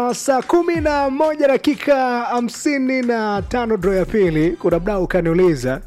ya saa kumi na moja dakika hamsini na tano dro ya pili kuna mdao ukaniuliza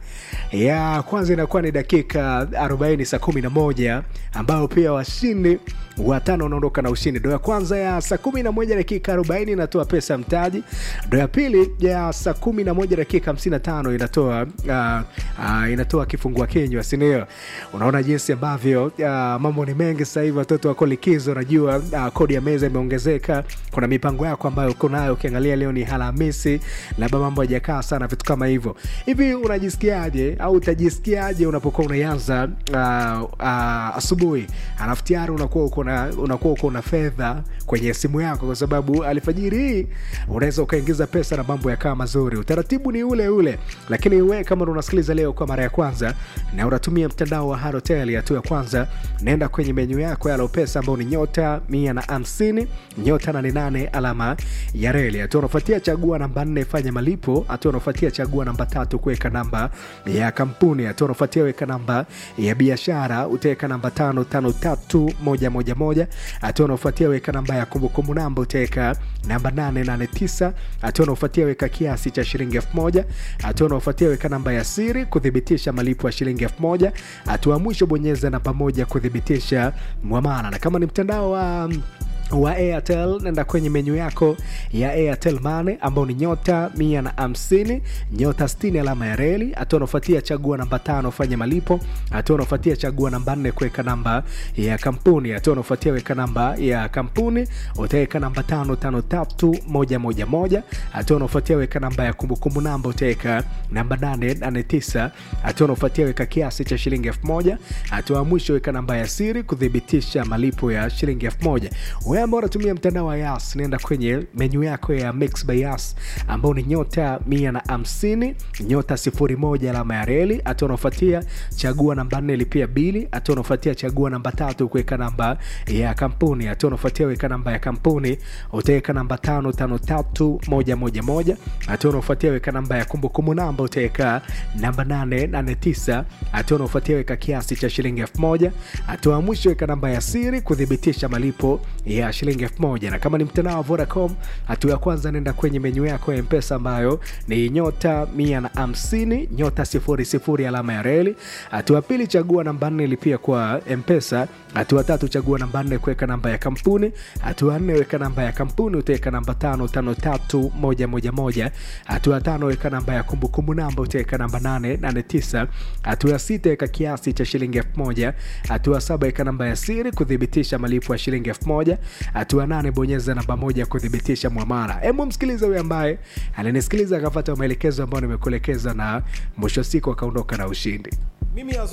ya kwanza inakuwa ni dakika 40 saa kumi na moja ambao pia washindi watano wanaondoka na ushindi ndo ya kwanza ya saa kumi na moja dakika 40 inatoa pesa mtaji ndo ya pili ya saa kumi na moja dakika 55 inatoa uh, uh, inatoa kifungua kinywa sindio unaona jinsi ambavyo uh, mambo ni mengi sasa hivi watoto wako likizo najua uh, kodi ya meza imeongezeka kuna mipango yako ambayo uko nayo ukiangalia leo ni alhamisi labda mambo hajakaa sana vitu kama hivyo hivi unajisikiaje au utajisikiaje unapokuwa unaianza uh, uh, asubuhi alafu tayari unakuwa uko na unakuwa uko na fedha kwenye simu yako kwa sababu alfajiri hii unaweza ukaingiza pesa na mambo yakaa mazuri utaratibu ni ule ule lakini we kama unasikiliza leo kwa mara ya kwanza na unatumia mtandao wa harotel hatua ya kwanza naenda kwenye menyu yako ya lopesa ambao ni nyota mia na hamsini nyota nane nane alama ya reli hatua unafuatia chagua namba nne fanya malipo hatua unafuatia chagua namba tatu kuweka namba ya kampuni hatua unafuatia weka namba ya biashara utaweka namba tano tano tatu moja moja moja hatua unaofuatia weka namba ya kumbukumbu namba utaweka namba 889 hatua unaofuatia weka kiasi cha shilingi 1000 hatua unaofuatia weka namba ya siri kuthibitisha malipo ya shilingi 1000 hatua mwisho bonyeza namba moja kuthibitisha mwamala na kama ni mtandao wa um, wa airtel nenda kwenye menyu yako ya airtel mane ambao ni nyota mia na hamsini nyota 60 alama ya reli hatua unaofuatia chagua namba tano fanya malipo hatua unaofuatia chagua namba nne kuweka namba ya kampuni hatua unaofuatia weka namba ya kampuni utaweka namba tano tano tatu moja moja moja hatua unaofuatia weka namba ya kumbukumbu namba utaweka namba nane nane tisa hatua unaofuatia weka kiasi cha shilingi elfu moja hatua ya mwisho weka namba ya siri kuthibitisha malipo ya shilingi elfu moja wewe ambao unatumia mtandao wa yas naenda kwenye menyu yako ya mix by yas ambao ni nyota mia na hamsini nyota sifuri moja alama ya reli hatua unaofuatia chagua namba nne lipia bili hatua unaofuatia chagua namba tatu kuweka namba ya kampuni hatua unaofuatia weka namba ya kampuni utaweka namba tano tano tatu moja moja moja hatua unaofuatia weka namba ya kumbukumbu namba utaweka namba nane nane tisa hatua unaofuatia weka kiasi cha shilingi elfu moja hatua ya mwisho weka namba ya siri kuthibitisha malipo ya shilingi elfu moja na kama ni mtandao wa vodacom hatua ya kwanza nenda kwenye menyu yako ya mpesa ambayo ni nyota mia na hamsini nyota sifuri sifuri alama ya reli hatua ya pili chagua namba nne lipia kwa mpesa hatua tatu chagua namba nne kuweka namba ya kampuni hatua nne weka namba ya kampuni utaweka namba tano tano tatu moja moja moja hatua tano weka namba ya kumbukumbu namba utaweka namba nane nane tisa hatua sita weka kiasi cha shilingi elfu moja hatua saba weka namba ya siri kuthibitisha malipo ya shilingi elfu moja hatua nane bonyeza namba moja kuthibitisha mwamara hemu msikiliza huyo ambaye alinisikiliza akafata maelekezo ambayo nimekuelekeza na mwisho siku akaondoka na ushindi mimi